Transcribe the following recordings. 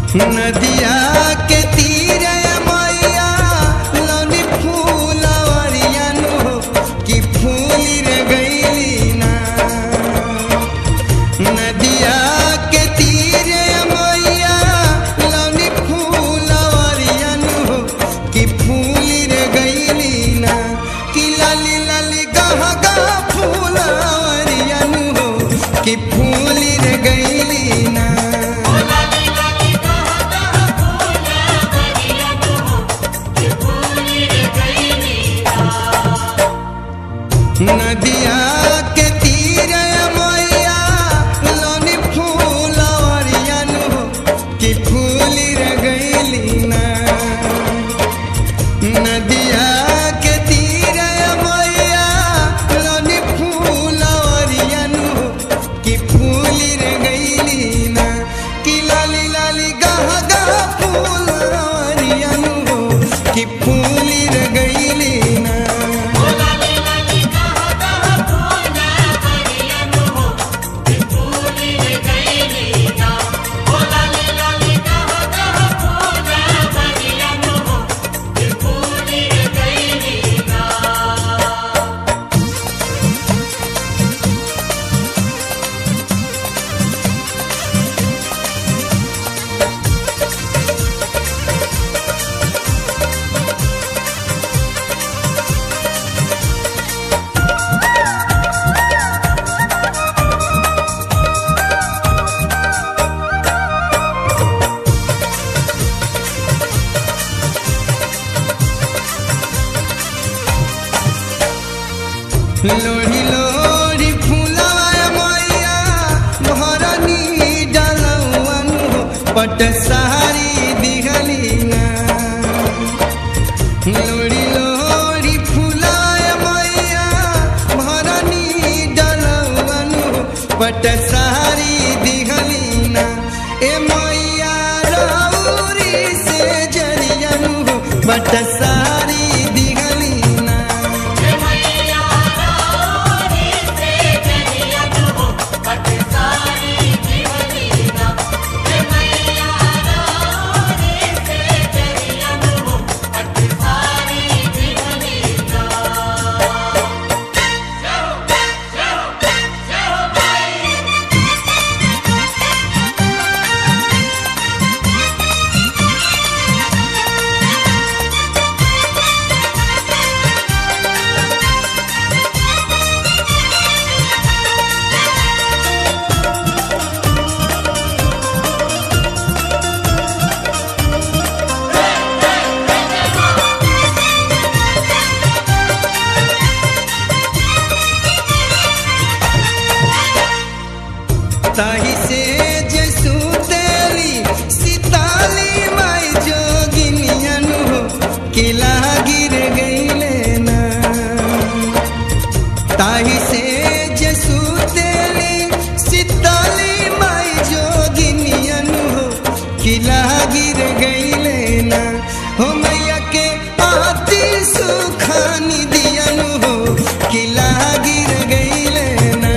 नदिया के तीरे मैया लौनी फूलवरिया नु कि फूली रे गईली ना नदिया के तीरे मैया लौनी फूलवरिया नु कि फूली रे गईली ना कि लाली लाली गह गह फूलवरिया नु कि फूली रे गईली ना नदिया के तीरे मैया लोनी फूलवरिया नु कि फूली रे गईली ना नदिया के तीरे मैया लोनी फूलवरिया नु कि फूली रे गईली ना कि लाली लाली गह गह फूलवरिया नु कि फूली रे गईली ना लोढ़ी लोढ़ी फूलवा मैया भरनी डलवनु पट सारी दिघली ना लोढ़ी लोढ़ी फूलवा मैया भरनी डलवनु पट सारी दिघली ना ए मैया रौरी से जरियनु पट सारी दिघली ना ताही से जसु तेली सीताली माई जोगिनियनु किला गिर गईले ना ताही से जसु तेली सीताली माई जोगिनियनु किला गिर गईले ना हो मैया के आती सुखानी दियनु हो किला गिर गईले ना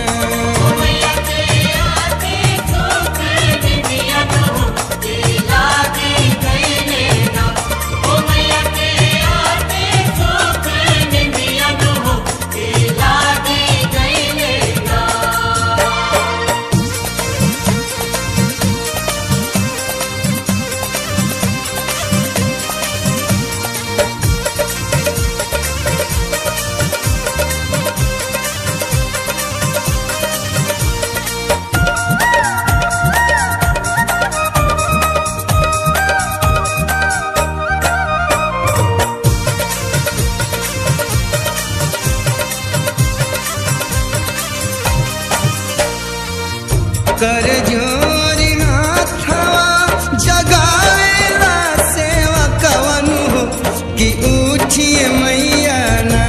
कर जोरी हाथवा जगावेला सेवा कवनु हो कि उठिए मैया ना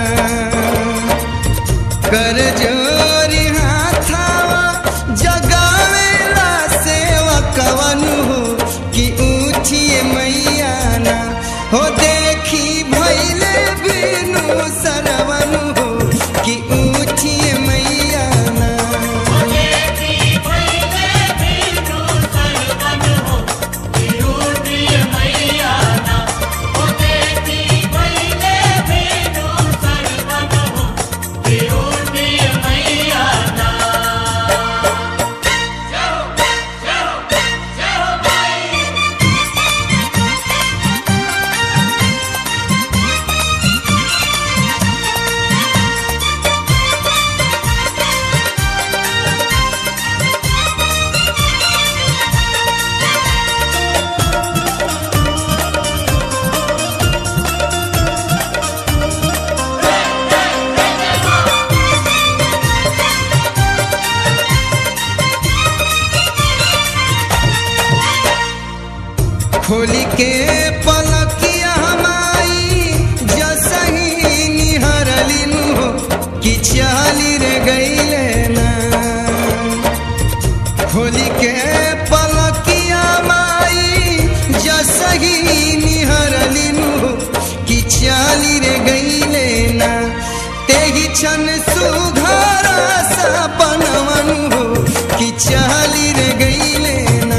कर जोरी हाथवा जगावेला सेवा कवनु हो कि उठिए मैया ना हो देखी भैले बिनु सरवनु हो कि उठिए मैया ना Thank you. खोली के पलकिया माई जसही निहरलिन हो कि चाली रे गईले ना खोली के पलकिया माई जसही निहरलिन हो कि चाली रे गईले ना तेही छन सुघर सपनवन हो कि चाली रे गईले ना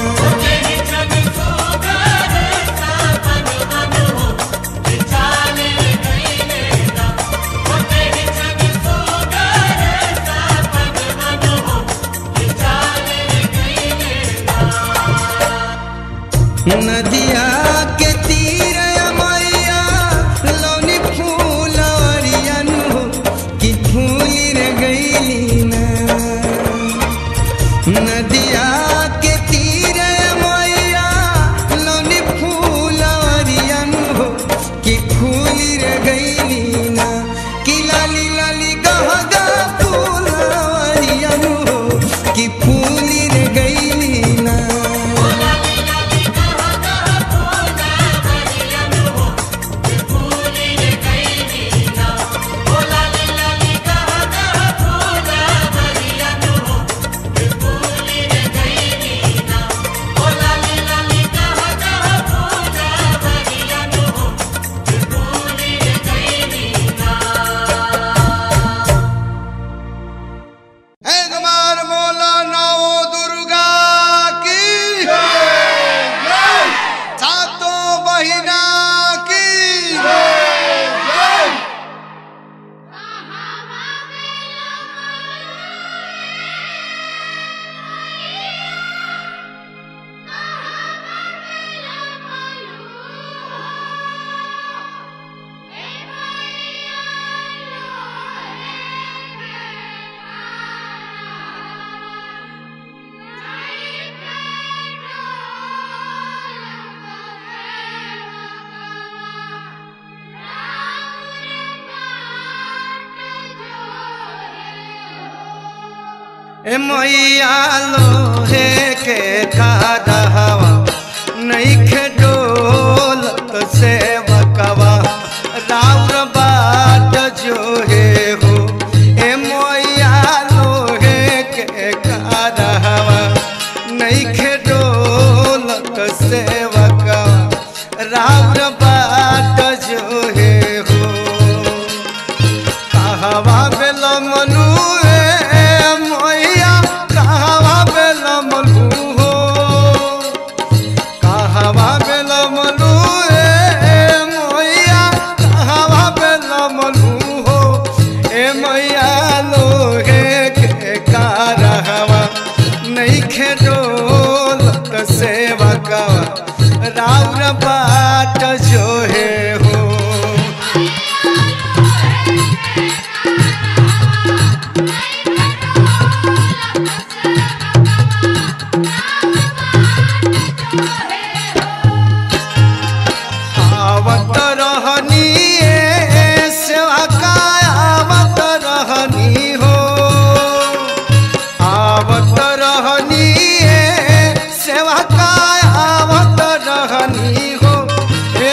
नदिया के तीर मैया लौनी फूलरियन हो कि फूली रे गईली ना नदिया के तीर मैया लौनी फूलरियन हो कि फूली रे गईली ना कि लाली लाली गह गह फूलरियन हो कि फूली रे गईली ना एक बार बोलो नव दुर्गा की सातों बहिना की ए मैया लोहे के खादहवा नइखे डोलत से बकवा राउर बाट जो हे हो ए मैया लोहे के खादहवा नइखे डोलत से बकवा राउर बाट जो हे हो कहवा बेल मनु ए मैया कहवा बेल मनु हो कहवा बेल मनु ए मैया कहवा बेल मनु हो ए मैया लोहे के कारहवा नहीं खेडोलत सेवा कवा राउर बाट जो हे हो आवत रहनी ए सेवा का आवत रहनी हो आवत रहनी ए सेवा का आवत रहनी हो ए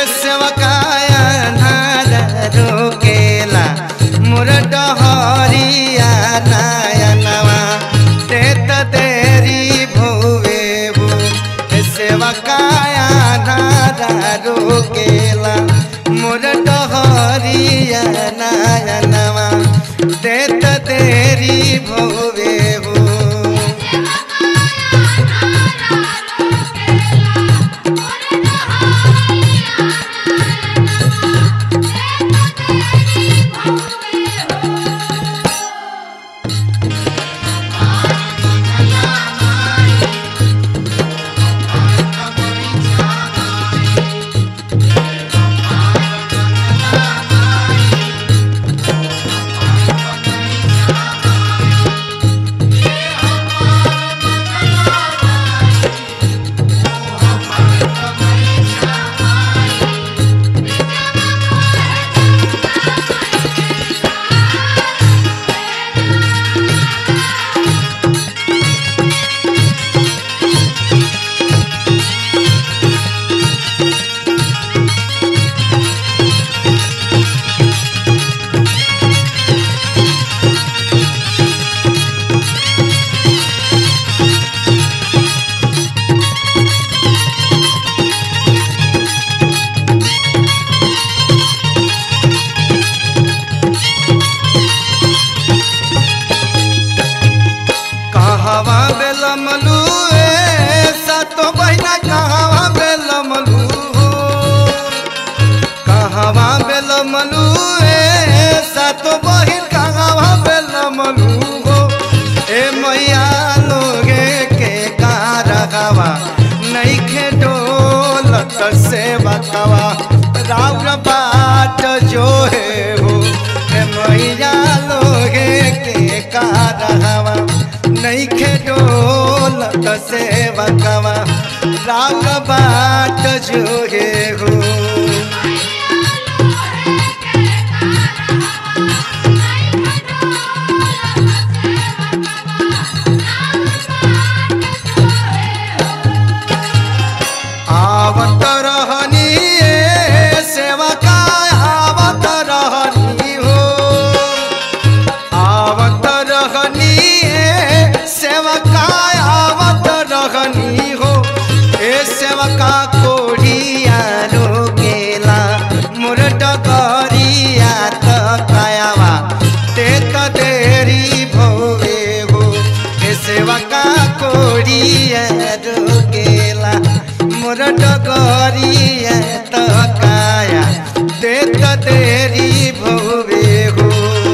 बेलमलू ए सातो बहिना कहवा बेलमलू हो कहवा बेलमलू ए सातो बहिन कहवा बेलमलू हो ए मैया लोगे के कारहवा नइखे डोलत से बतवा राउर बाट जो है हो ए मैया लोगे के कारहवा नइखे डोलत से बतवा राउर बाट जो है हो आवत रहनी ए सेवका आवत रहनी हो आवत रहनी ए सेवका आवत रहनी हो ए सेवका कोढ़िया रोकेला मोर डगरिया त कायावा ते त देरी भोगे हो ए सेवका कोढ़िया रोकेला मोर डगरिया त काया ते त देरी भोगे हो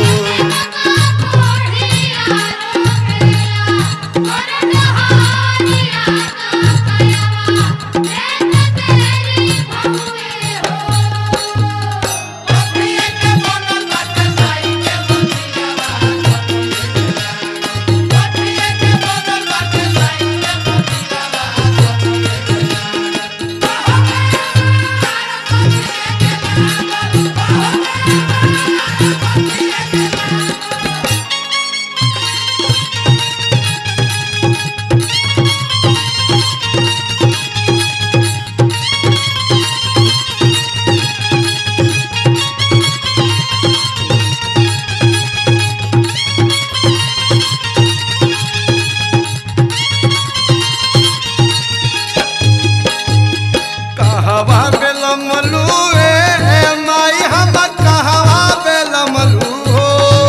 कहवा बेलमलू ए माई हम कहवा बेलमलू हो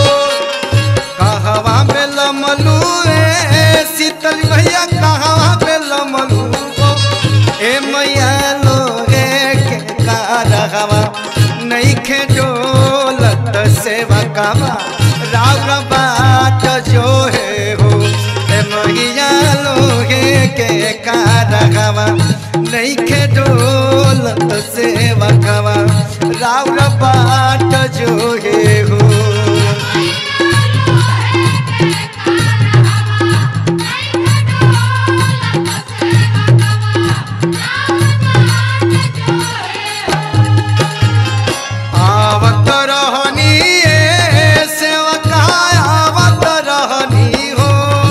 कहवा बेलमलू ए शीतल भैया कहवा बेलमलू हो ए मैया लोगे के कारहवा नइखे डोलत सेवा कावा राव बाट जो है हो ए मैया लोगे के कारहवा नइखे डोलत सेवा कावा राव बाट जो है हो आवत रहनी ए सेवका आवत रहनी हो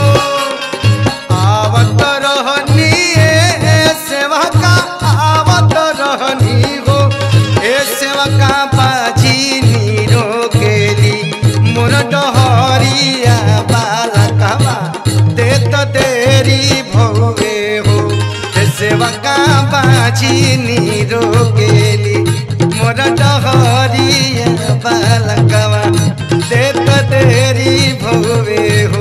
आवत रहनी ए सेवका आवत रहनी हो ए सेवका बाजी नीरो केली मोर डहरिया बालकवा देत देरी भोगे हो ए सेवका बाजी नीरो केली मोर डहरिया बालकवा देत देरी भोगे हो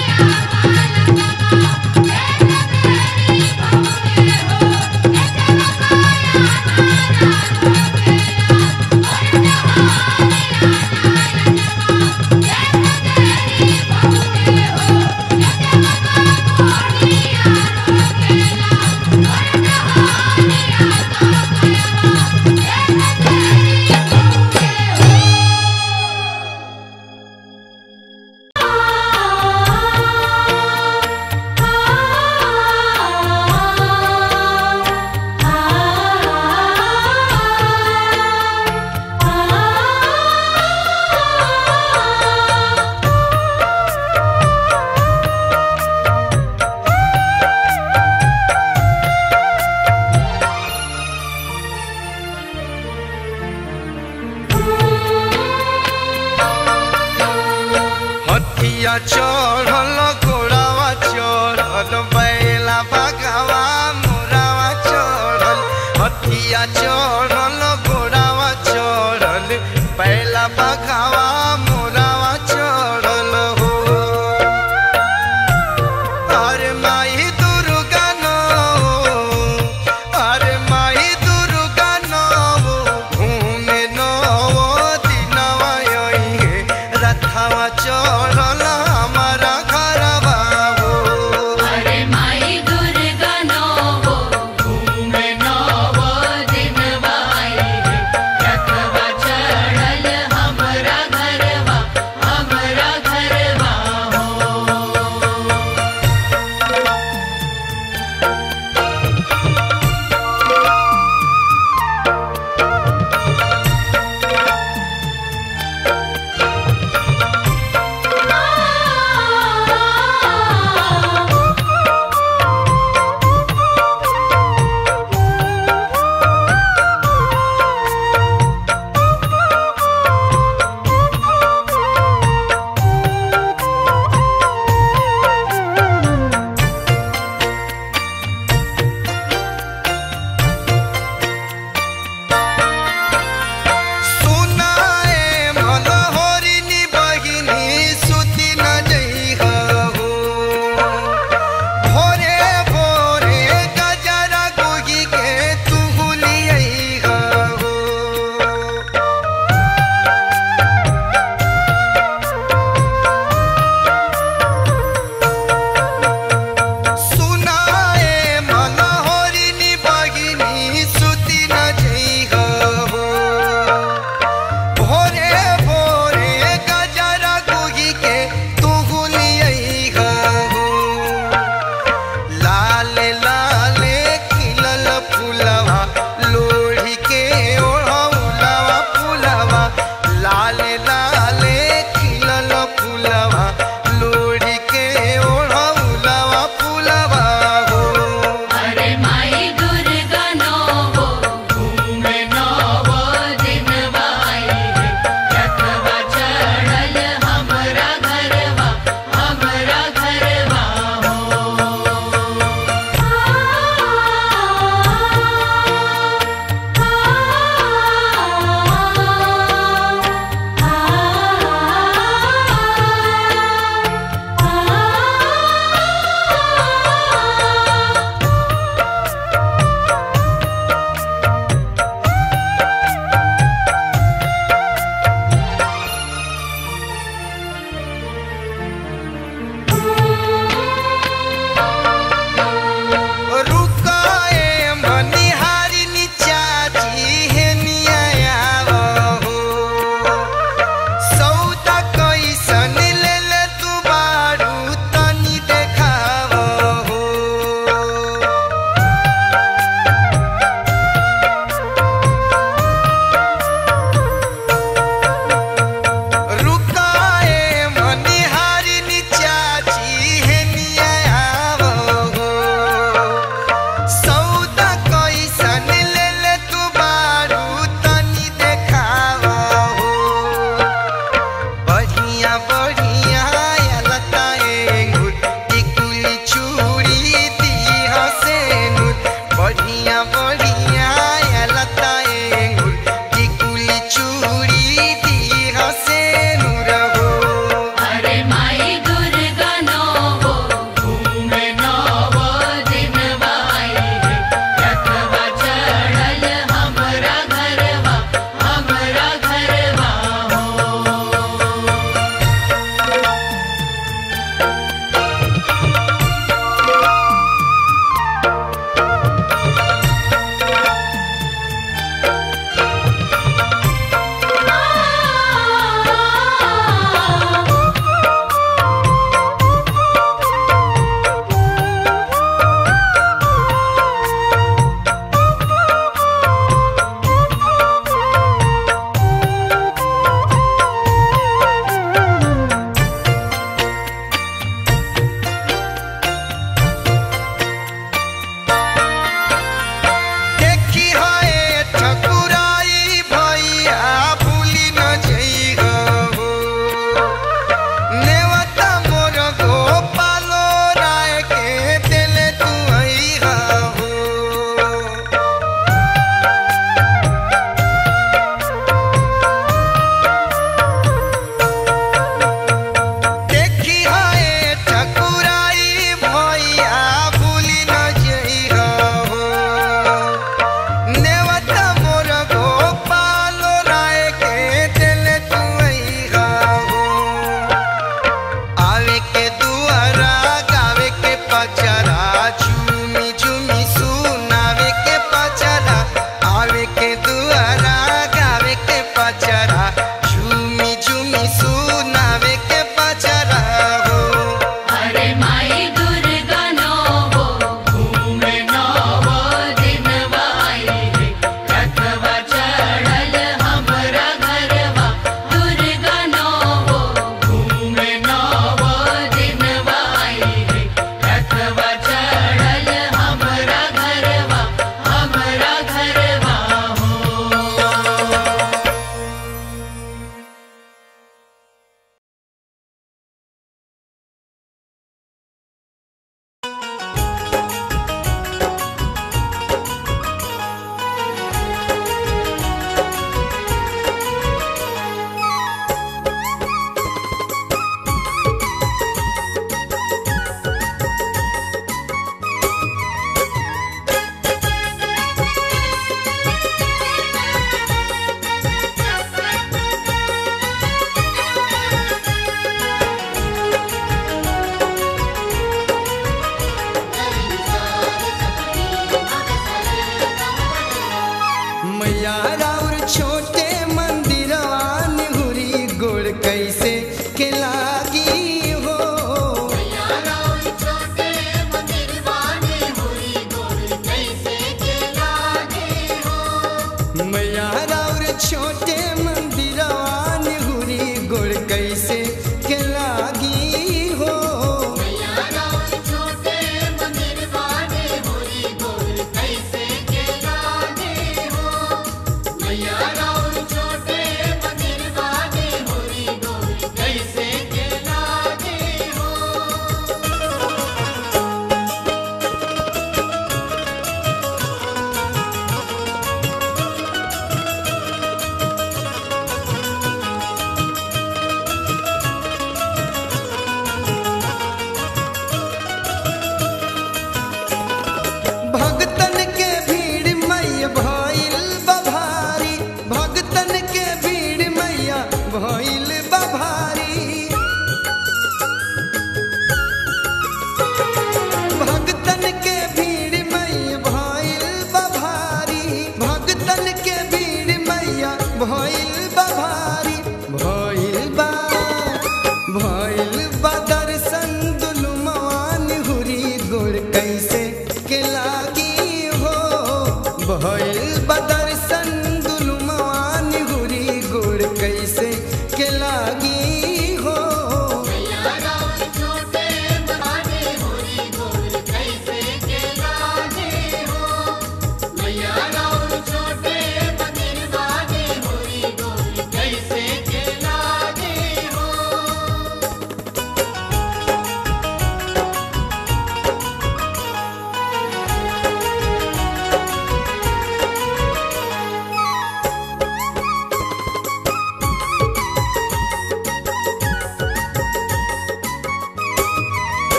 Yeah.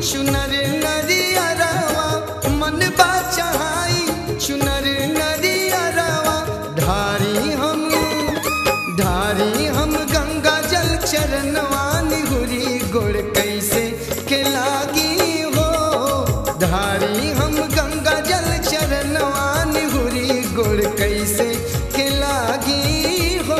चुनर नरियरवा मन बा चढ़ाई चुनर नरियरवा धारी हम धारी हम गंगा जल चरणवा निहुरी गोड़ कैसे के लागी हो धारी हम गंगा जल चरणवा निहुरी गोड़ कैसे के लागी हो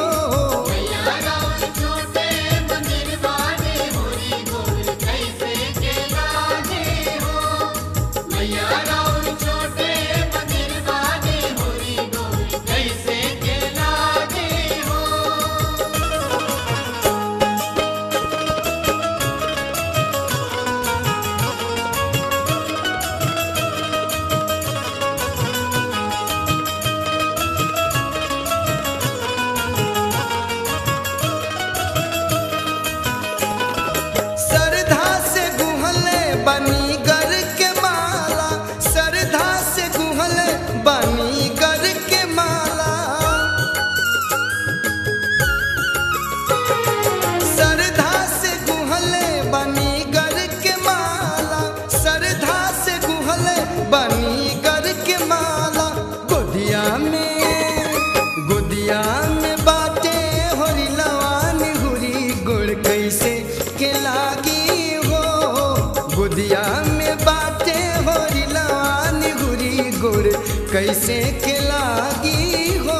सरधा से गुहले बनी गर के माला सरधा से गुहले बनी गर के माला सरधा से गुहले बनी गर के माला सरधा से गुहले बनी गर के माला गोदिया में गोदिया में बाटे होरी लवान हुरी गुड़ कैसे के लागी हो गोदिया में बाटे होरी लवान हुरी गुड़ कैसे के लागी हो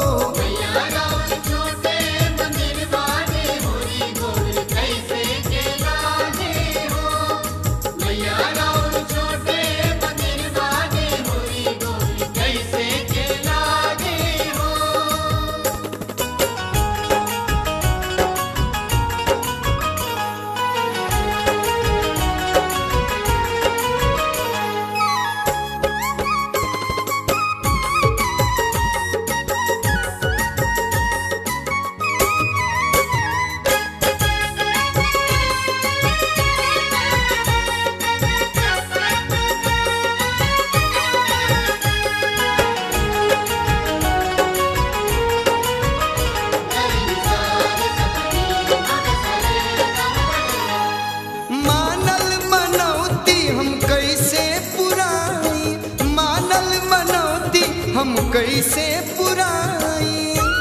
मानल मनौती हम कैसे पुराई मानल मनौती हम कैसे पुराई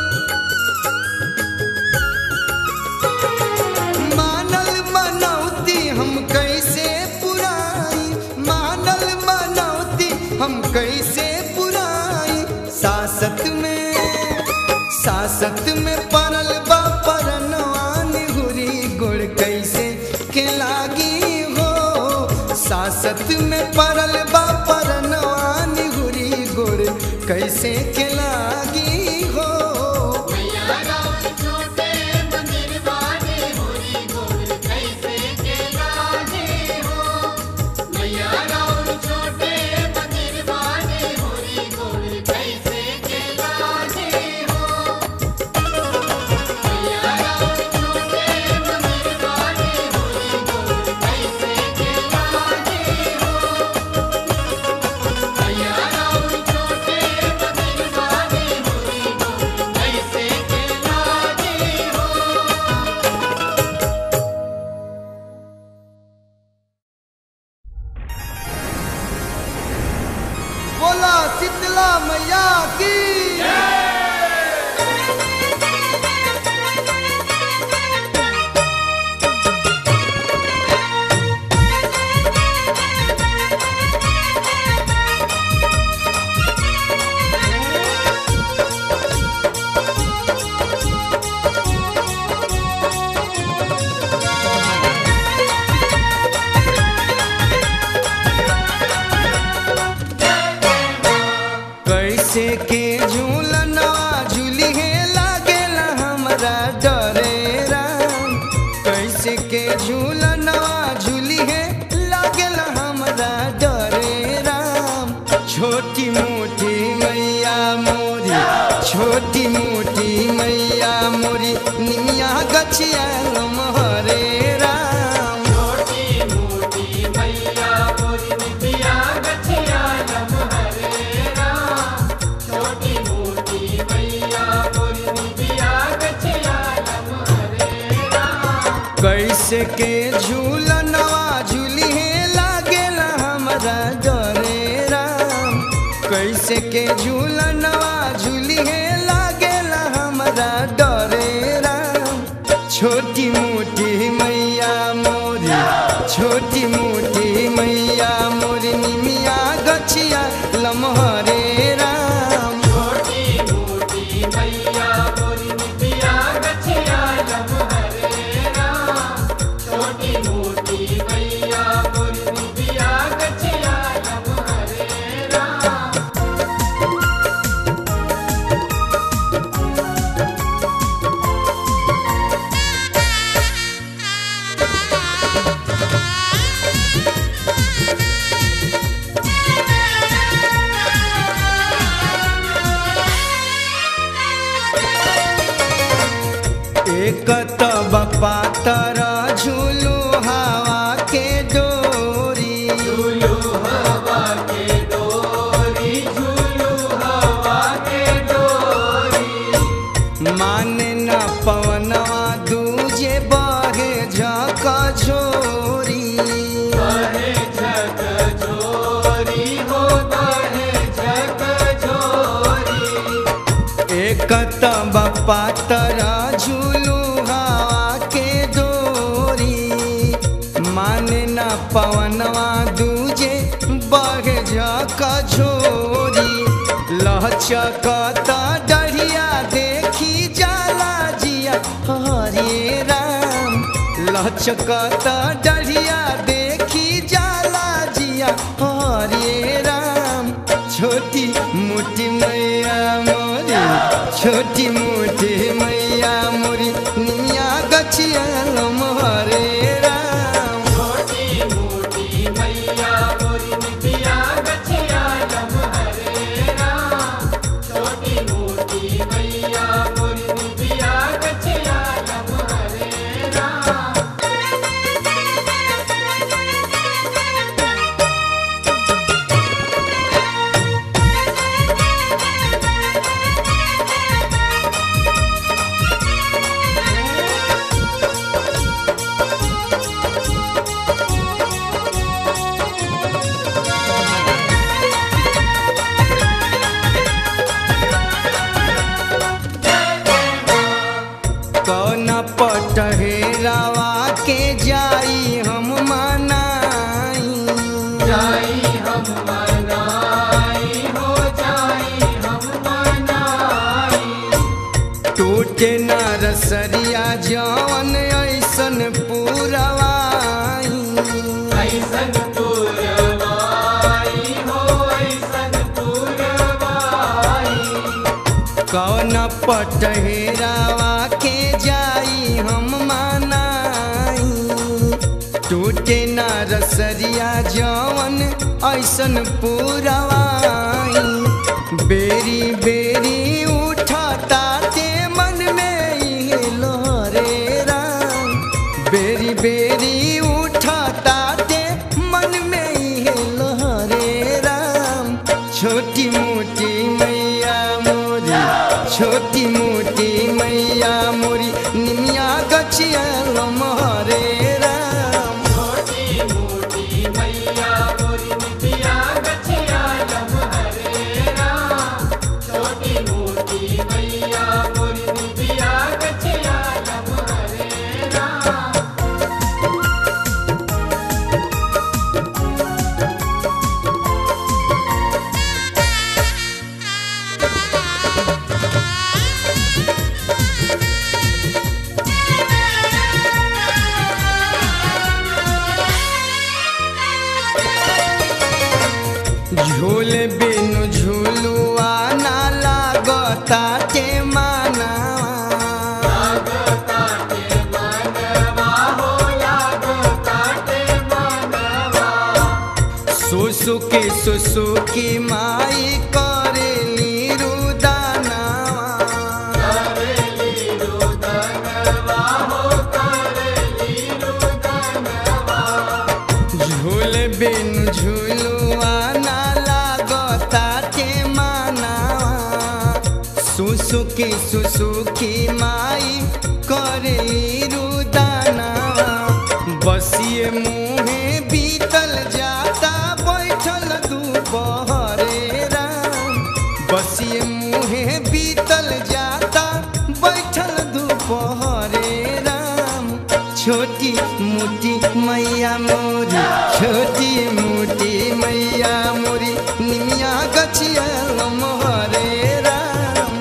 मानल मनौती हम कैसे पुराई मानल मनौती हम कैसे पुराई सासत में सासत में परल बा परनवान हुरी गुड़ कैसे के लागी हो सासत में परल बा परनवान हुरी गुड़ कैसे के लागी हो बोला शीतला मैया की कैसे के झूलनवा झूली है लागेला हमरा डरे राम कैसे के झूलनवा झूली है लागेला हमरा डरे राम छोटी मोटी मैया मोरी छोटी मोटी मैया मोरी निमिया गछिया हरे राम कैसे के झूलनवा झूली है ला हमारा डरे राम कैसे के झूलनवा झूली है लागेला हमारा डरे राम छोटी मोटी मैया मोरी छोटी मोटी मैया मोरी निमिया गछिया लमहरे राम एक तब पातर झूलू हवा के डोरी माने न पवनवा दूजे बहे झक झोरी एक तब पातर झूलू हवा के डोरी माने न पवनवा दूजे बहे झक झोरी लहचकत डढ़िया देखी जाला जिया हरे राम लहचकत डढ़िया देखी जाला जिया हरे राम छोटी मोटी मैया मोरी छोटी मोटी मैया मोरी निमिया गछिया लमहरे राम कौन पटहेरावा के जाई हम मनाई टूटे न रसरिया जवन ऐसन पूरवाई कौन पटहेरावा के जाई हम मनाई टूटे न रसरिया जवन ऐसन पूरवाई बेरी बेरी उठता ते मन में इहे लोहरे राम बेरी बेरी उठता ते मन में इहे लोहरे राम छोटी मोटी मैया मोरी छोटी मोटी मैया मोरी निमिया गछिया लमहरे राम झूल बिनु झूलुआ ना लागता के माना सुसुकी सुसुकी माई करेली रुदाना झूल बिनु झूलुआ ना लागता के माना सुसुकी सुसुकी माई करेली रुदाना बसिए मुहे बीतल जाता बैठ छोटी मोटी मैया मोरी छोटी मोटी मैया मोरी निमिया गछिया लमहरे राम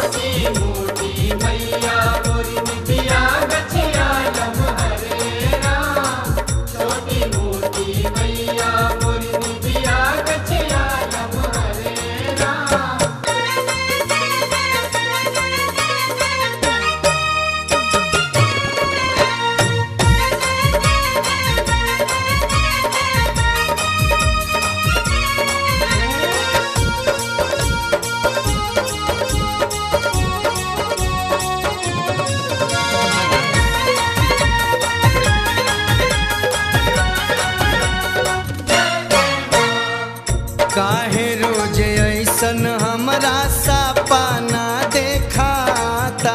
काहे रोज ऐसन हमरा सपना देखाता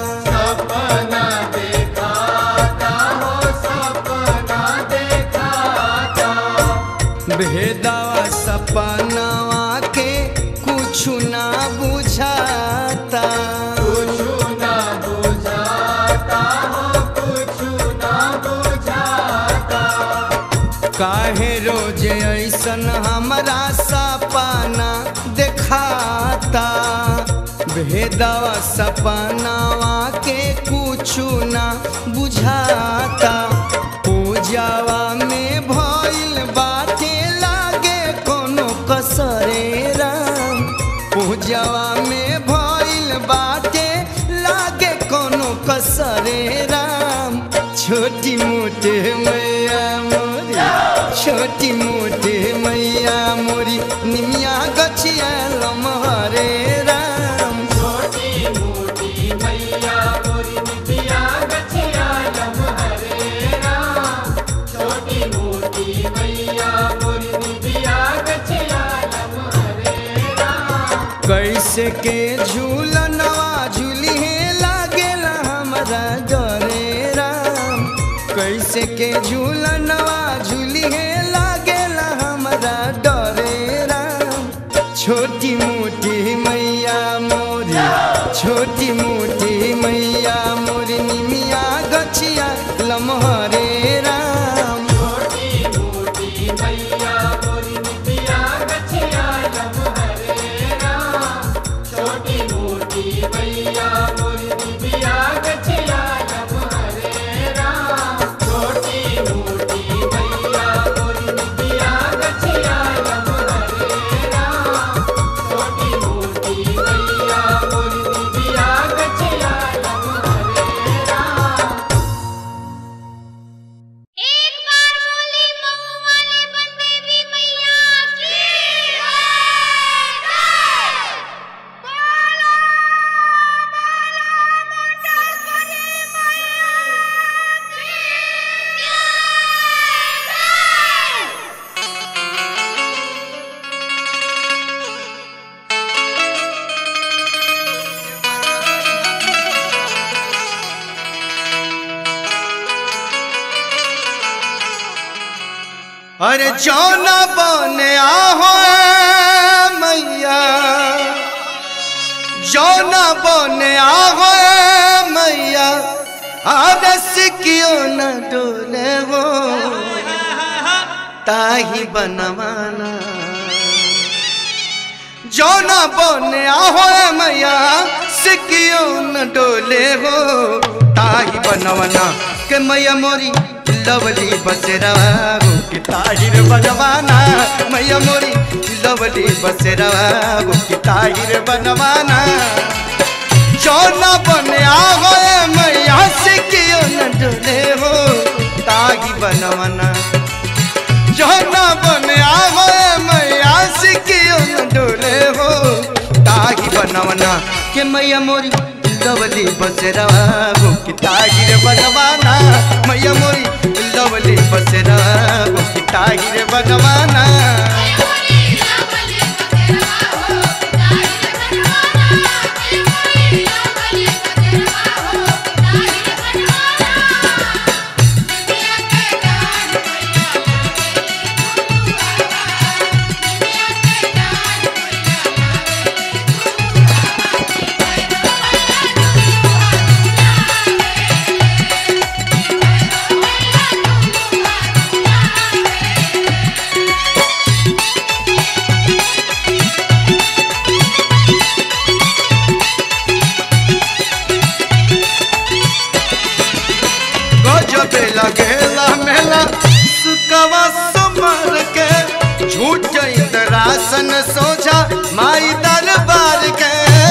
भेदवा सपनावा के कुछ ना बुझाता काहे रोज ऐसन हमरा सपना देखाता भेदवा सपनावा के कुछु ना बुझाता पूजावा में भइल बाटे लागे कोनो कसरे राम पूजावा में भइल बाटे लागे कोनो कसरे राम छोटी मोटे मैया मोरी छोटी मोटे मैया मोरी निमिया गछिया लमहरे राम कैसे के झूलनवा झूली लागेला हमरा डरे राम कैसे के झूलनवा झूली लागेला हमरा डरे राम छोटी मोटी मैया मोरी छोटी मोटी मैया मोरी निमिया गछिया लमहरे राम एक बार बोली मऊ वाले बनदेवी मैया की जय बोलो बोलो मुंडेश्वरी मैया की जय अरे जौना बने आहो मैया जौना बने आहो मैया आदस क्यों न डोले हो ताही बनवाना जौना बने आहो मैया से क्यों न डोले हो ताही बनवाना के मैया मोरी लवली बसेरवा हो कि ताहिर बनवाना मैया मोरी लवली बसेरवा हो कि ताहिर बनवाना जौना बने आहो मैया से क्यों न डोले हो ताही बनवाना जौना बने आहो मैया से क्यों न डोले हो ताही बनवाना के मैया मोरी लवली बसेरवा हो कि ताहिर बनवाना मैया मोरी लवली बसेरवा हो कि ताहिर बनवाना Yeah. लगेला मेला सुकवा समर के झूठ इंद्रासन सोझा माई दरबार के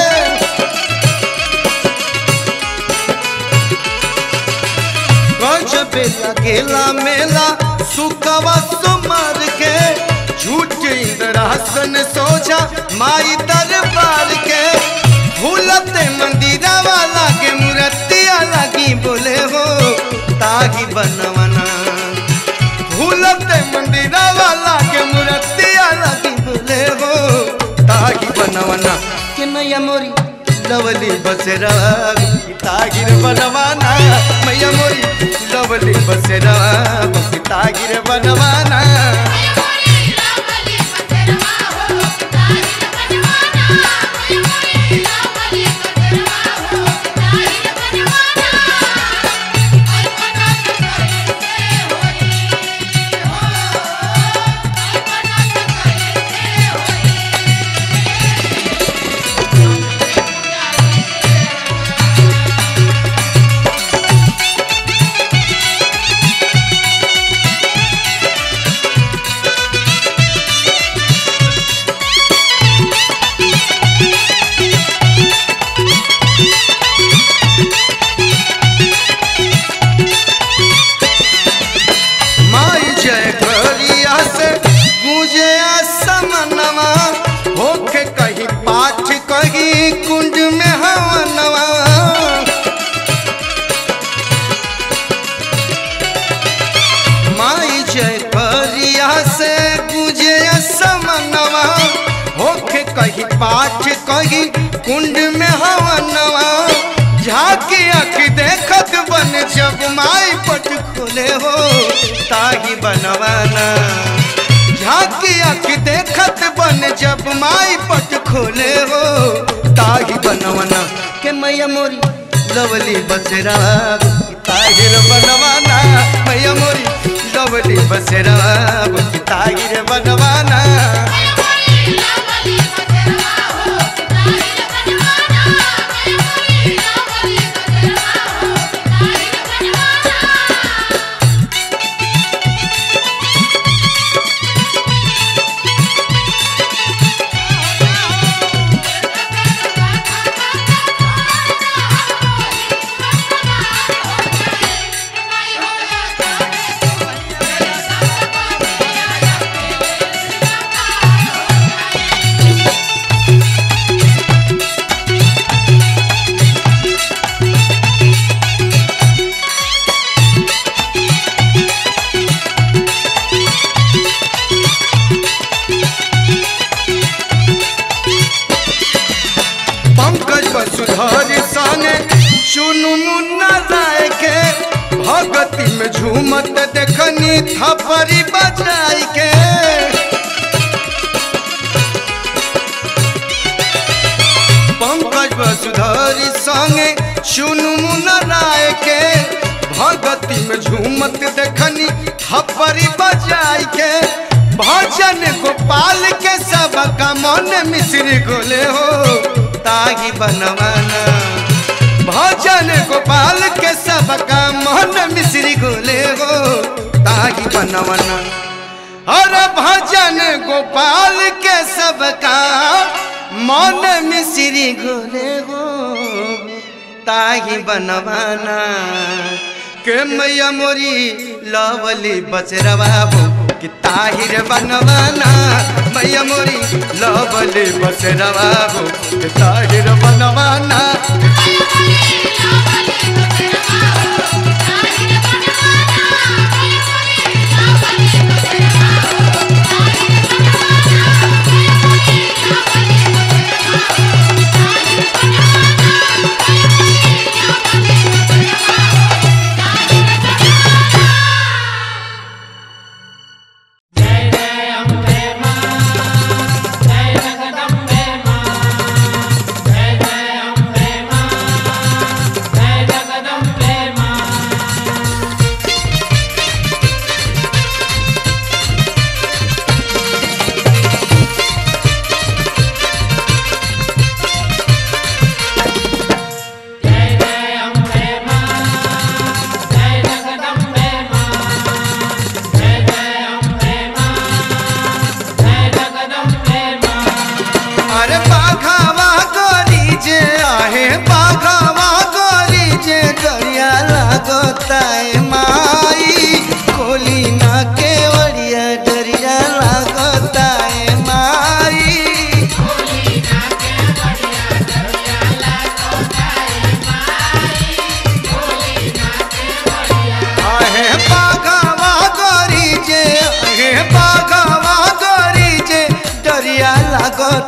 गजबे लगेला मेला सुकवा समर के झूठ इंद्रासन सोझा माई दरबार के भूलते मंदिरा वाला के मूर्तिया लगी बोले हो ताही बनवना भूलते मंदिरा वाला के मूर्तिया लगी बोले हो ताही बनवना के मैया मोरी लवली बसेरा तागिर बनवाना मैया मोरी लवली बसेरा तागिर बनवाना माई जय करिया से गूंजे समनवा होके कहीं पाठ कहीं कुंड में हवनवा माई जय करिया से गूंजे समनवा होके कहीं पाठ कहीं कुंड में हवनवा झाकी अख देखत बन जब माई पट खोले हो ताही बनवाना झाकी अख देखत बन जब माई पट खोले हो ताही बनवाना के मैया मोरी लवली बसरा ताहिर बनवाना मैया मोरी लवली बसरा ताहिर बनवाना पंकज वसुधर संगे चुनु मुन्ना राय के भगती में झूमत देखनी थपरी बजाई के पंकज वसुधर संगे चुनु मुन्ना राय के भगती में झूमत देखनी थपरी बजाई के भजन गोपाल के सब का मन मिश्री गोले हो ताही बनवाना भजन गोपाल के सब का मन मिश्री गोले हो ताही बनवाना और भजन गोपाल के सब का मन मिश्री गोले हो ताही बनवाना के मैया मोरी लवली बचरवा कि ताहिर बनवाना मैया मोरी लवली बचरवा कि ताहिर बनवाना जय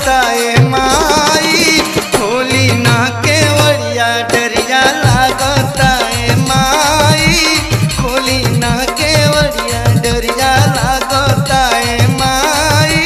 लागता ए माई खोली ना केवड़िया डरिया लागता ए माई खोली ना केवड़िया डरिया लागता ए माई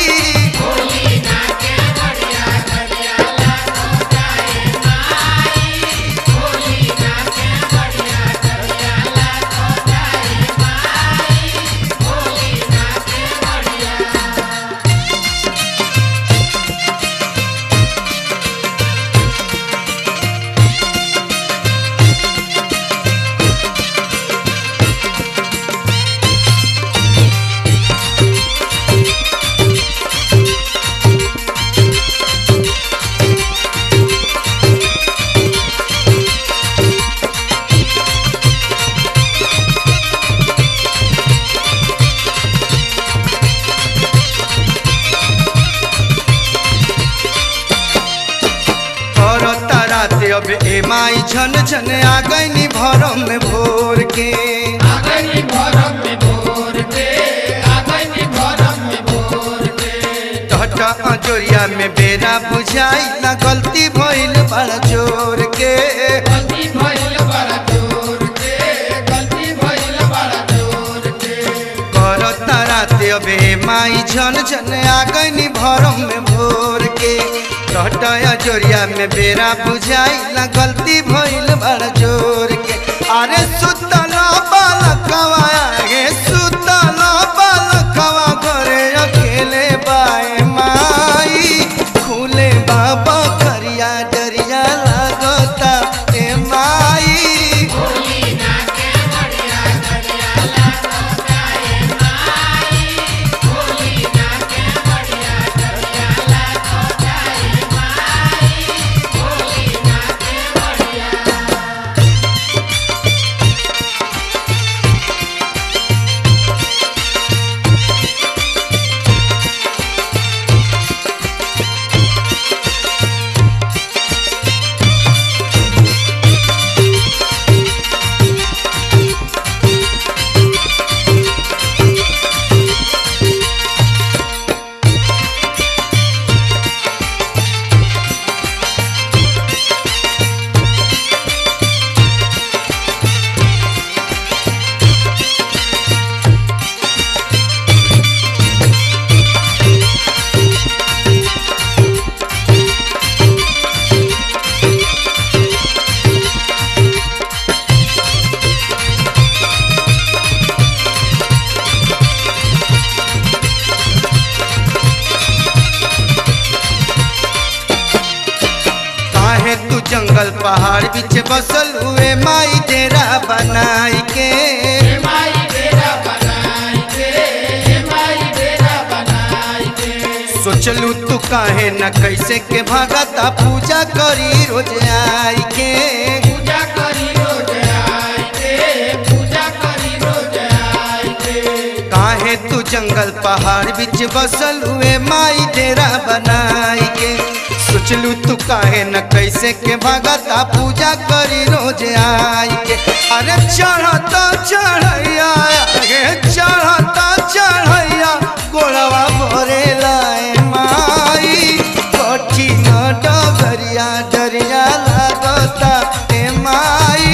करता रात अब ए माई झन झन आ गईनी भरम में भोर के टहटा अजोरिया में बेरा बुझाई ना गलती भइल बड़ा जोर के करता रात अब ए माई झन झन आ गईनी भरम में भोर के टहटा अजोरिया में बेरा बुझाई ना गलती भइल बड़ा जोर के अरे सुतल बालकवा गे सुतल बालकवा घरे अकेले बाए माई खुले बाबा करिया डरिया लागता ए माई काहे तू जंगल पहाड़ बीच बसल हुए माई डेरा बनाई के सोचलू तू काहे न कैसे के भागता पूजा करी रोज आई के काहे तू जंगल पहाड़ बीच बसल हुए माई डेरा बनाई के सोचलू तू काहे न कैसे के भगता पूजा करी रोज आई के अरे चढ़ता चढ़ैया गे चढ़ता चढ़ैया गोड़वा भरे लाए माई कठिन डगरिया डरिया लागता ए माई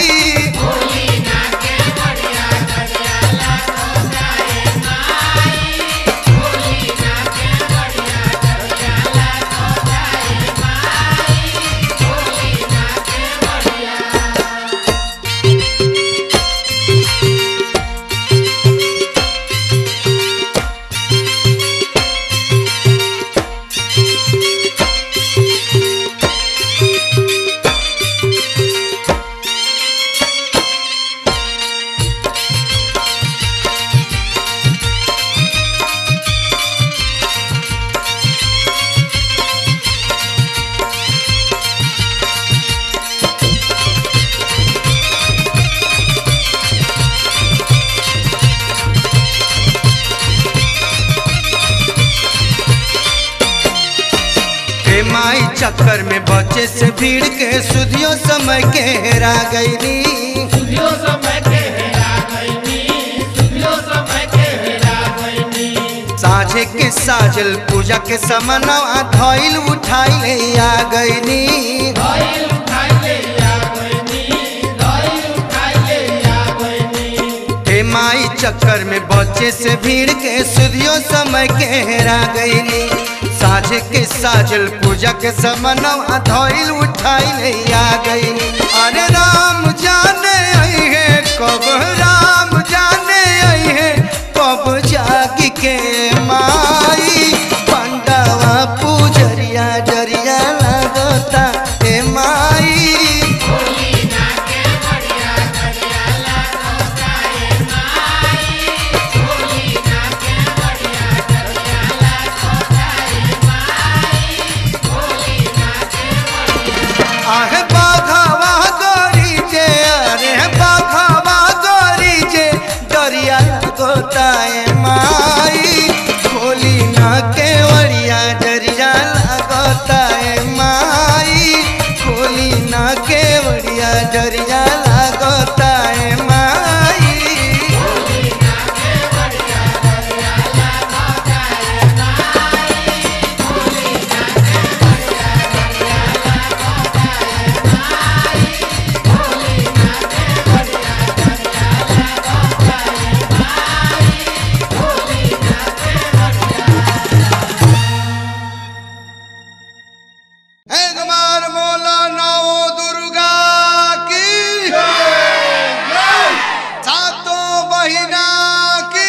हे माई चक्कर में बचे से भीड़ के सुधियो समय के हेरा गईली सुधियो समय के हेरा गईनी सुधियो समय के हेरा गईनी साझे के साजल पूजा के समनवा धइल उठाइल आ गईनी धइल उठाइले आ गइनी धइल उठाइले आ गइनी हे माई चक्कर में बच्चे से भीड़ के सुधियो समय के हेरा गईनी साझे के साजल पूजा के समनवा धइल उठाइल आ गईनी अरे राम जाने आई है कब राम जाने आई है कब जागी के माई पंडवा पूजरिया जरिया लगता हे माई आहे बाघावा गोरी जे अरे बाघावा गोरी जे दरिया गोताए माई खोली ना केवड़िया दरिया लगताए माई खोली ना केवड़िया दरिया लगताए माई है कुमार बोला नौ दुर्गा की सातों बहिना की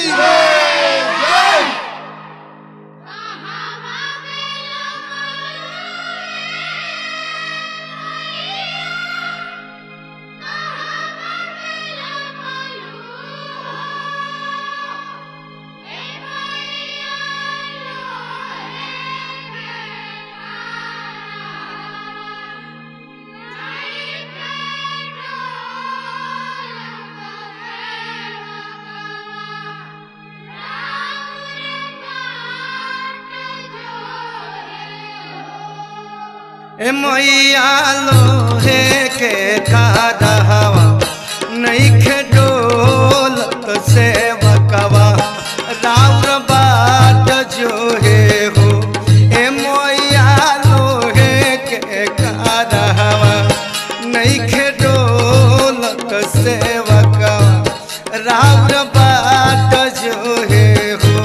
ए मैया लोहे के खादहवा नईखे डोलत से बकवा राउर बाट जो हे हो ए मैया लोहे के खादहवा नईखे डोलत से बकवा राउर बाट जो हे हो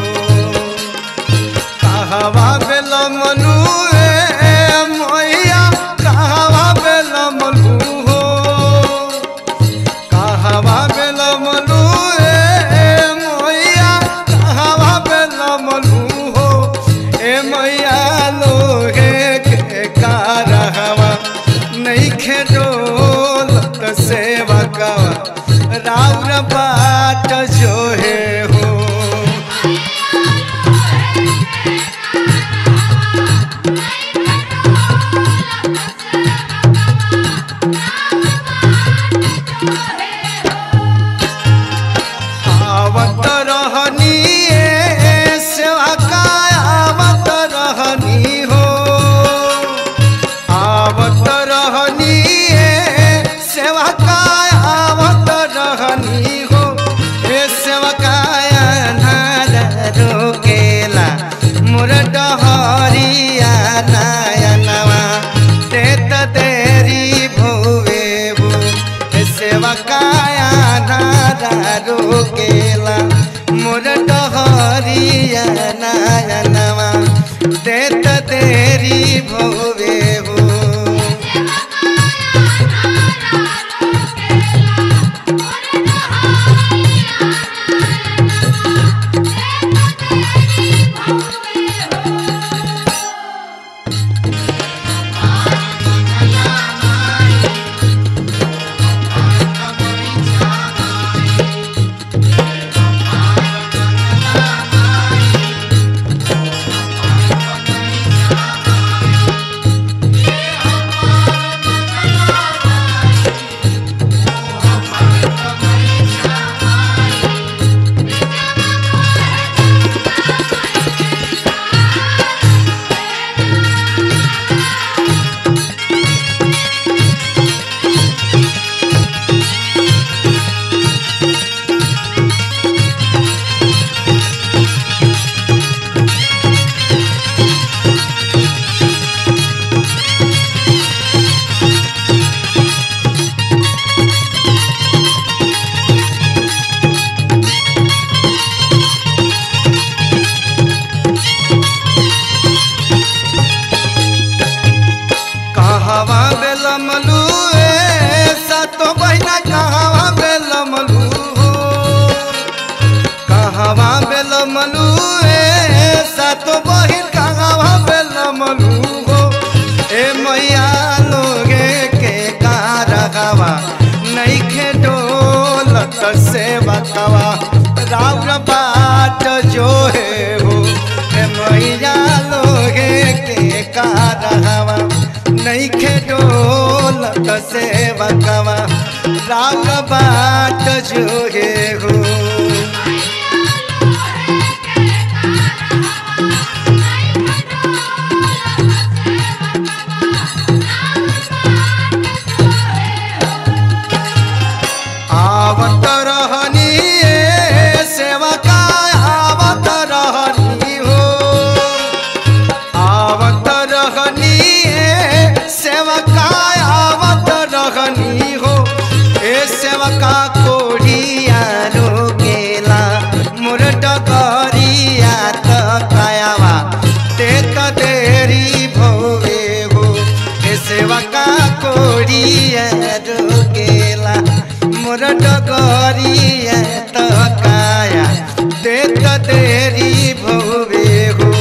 कहवा बेल मनु ए मैया कहवा बेल मनु हो कहवा बेल मनु ए मैया कहवा बेल मनु हो ए मैया लोहे के कारहवा नहीं खेडोलत सेवा कवा राउर बाट जो हे हो आवत रहनी ए सेवा का आवत रहनी हो आवत रहनी ए सेवा का आवत रहनी हो ए सेवा का अनार रोकेला मोर डहरिया नयनवा देत देरी भोवे भो ए सेवा काया नारा रोकेला मोर डहरिया नयनवा देत देरी भोवे हो है राउर बाट जो है हो ए मैया लोगे के कारहवा नहीं खे डोलत सेवकवा राउर बाट जो है हो आवत रहनी ए सेवका आवत रहनी हो आवत रहनी ए सेवका आवत रहनी हो ए सेवका कोढ़िया रोकेला मोर डगरिया त कायावा ते त देरी भोगे हो ए सेवका कोढ़िया रोकेला मोर डगरिया त काया ते त देरी भोगे हो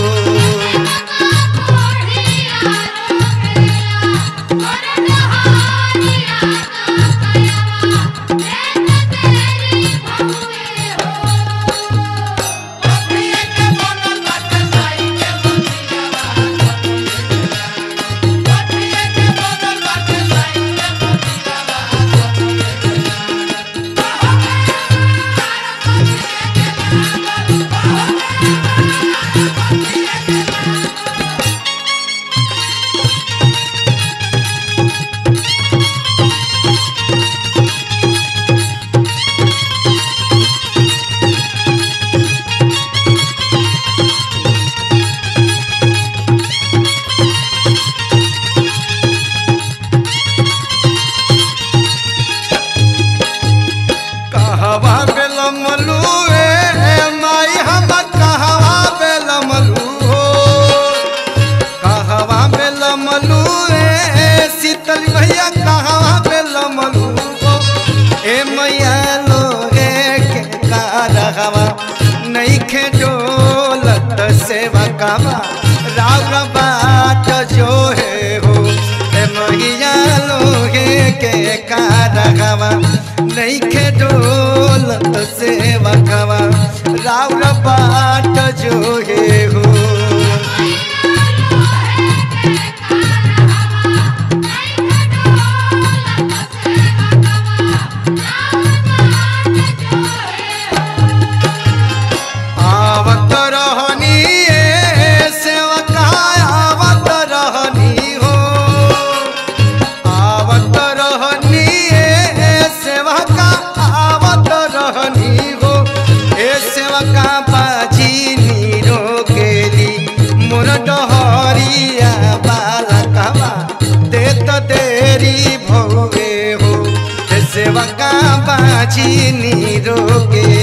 कहवा बेलमलू ए माई हम कहवा बेलमलू हो कहवा बेलमलू ए शीतल भैया कहवा बेलमलू हो ए मैया लोगे के कारहवा नहीं खे डोलत सेवा कावा राव बाट जो है हो ए मैया लोगे के कारहवा नहीं खे डोलत सेवा कावा राव बाट जो है हो आवत रहनी ए सेवका आवत रहनी हो आवत रहनी ए सेवका आवत रहनी हो ए सेवका बाजी नीरो केली मोर डहरिया बालकवा देत देरी भोगे हो ए सेवका बाजी नीरो के